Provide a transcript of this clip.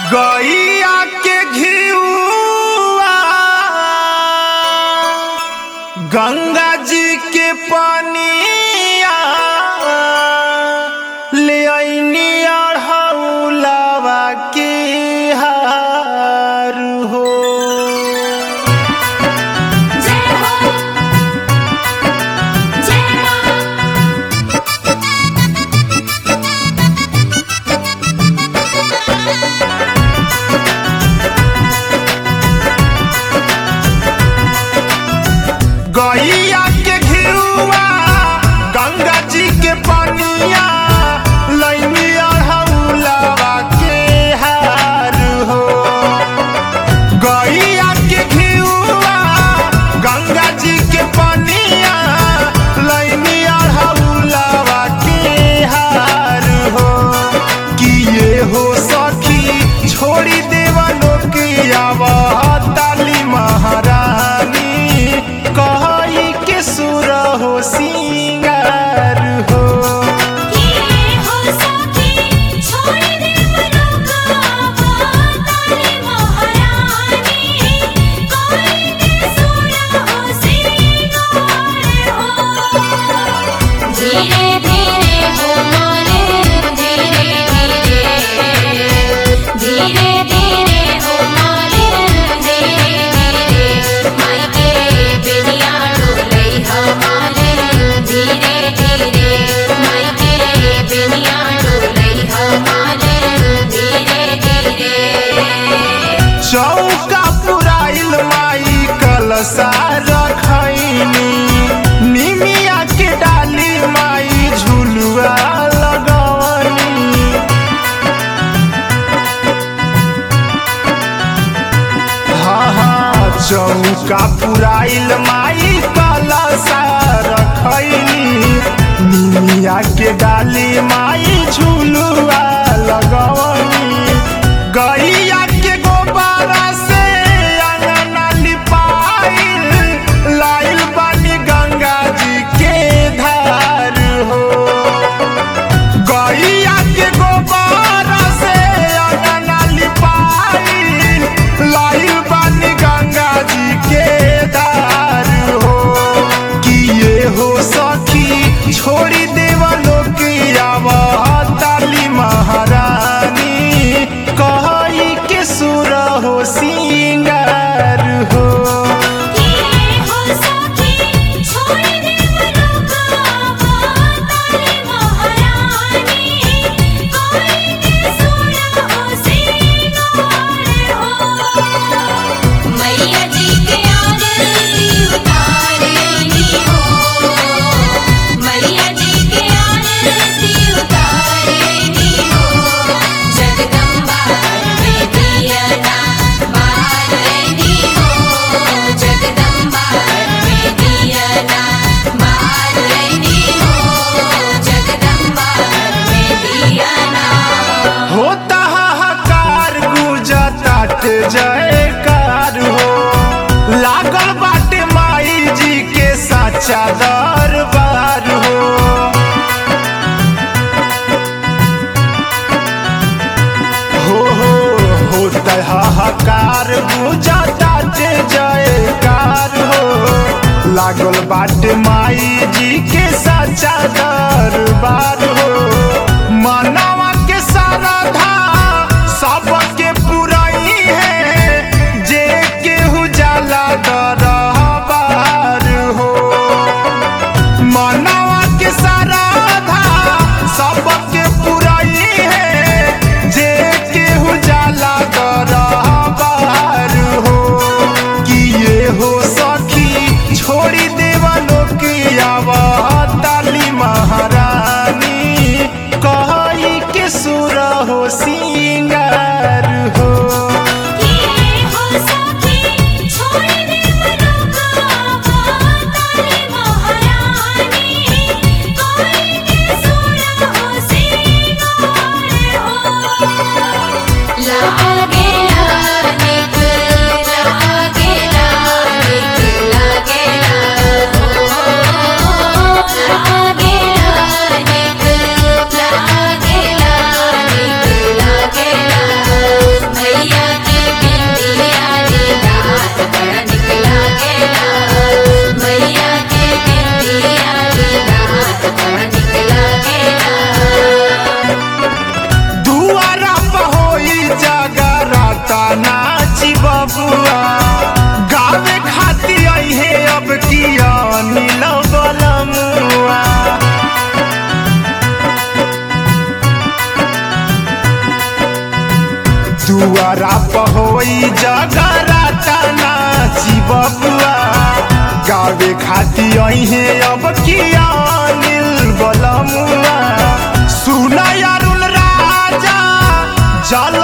गैया के घिउआ गंगा जी के पनिया ले अइनी अढ़ौलावा के हार हो जय हो जय मां गैया के घिउआ गंगा जी के पनिया लैनी अढ़ौलावा के हार हो गैया के घिउआ गंगा जी के पनिया लैनी अढ़ौलावा के हार हो किए हो सखी छोड़ी देवा लोकिया ताली महारानी कहई के सुर हो सिंगार हो किए हो सखी छोड़ दे मनोकामना ताली महारानी कोई के सुना हो सिंगार हो धीरे धीरे हो माने धीरे धीरे धीरे धीरे हो माने धीरे धीरे माई के बेनिया डोले हमारे धीरे धीरे माई के बेनिया डोले हमारे धीरे धीरे चौका पुराइल माई कलसा रखैनी निमिया के डाली माई झुलुआ लगवनी हाँ हाँ चौका पुराइल माई कलसा रखैनी निमिया के डाली माई झुलुआ लगवनी गैया के गोबारा से अंगना लिपाइल लाइल बानी गंगा जी के धार हो गैया के गोबारा से अंगना लिपाइल लाइल बानी गंगा जी के धार हो किए हो सखी छोड़ी देवा लोकिया ताली महारानी कहई के सुर हो सिंगार हो किए हो सखी छोड़ दे मनोकामना ताली महारानी कोई के सुना हो सिंगार हो मैया जी के आरती उतारेनी हो मैया जी के आरती उतारेनी हो जगदम्बा में दिया ना मारेनी हो जगदम्बा में दिया ना मारेनी हो जगदम्बा में दिया ना होता हाहाकार गुजतात जयकार हो लागल बाटे माई जी के साचा दरबार हो हो हो होता हाहाकार गुजतात जयकार हो लागल बाटे माई जी के साचा दरबार हो मनवा के सारधा सबके पुरई है जे केहू जाला दरबार हो मनवा के सारधा सबके पुरई है जे केहू जाला दरबार हो किए हो सखी छोड़ी देवा लोकिया ताली महारानी कहई के सुर हो सी दुआरा पहोई जगराता नाची बबुआ गावे खाती अहे अब किया नील बलमुआ सुना अरुण राजा जल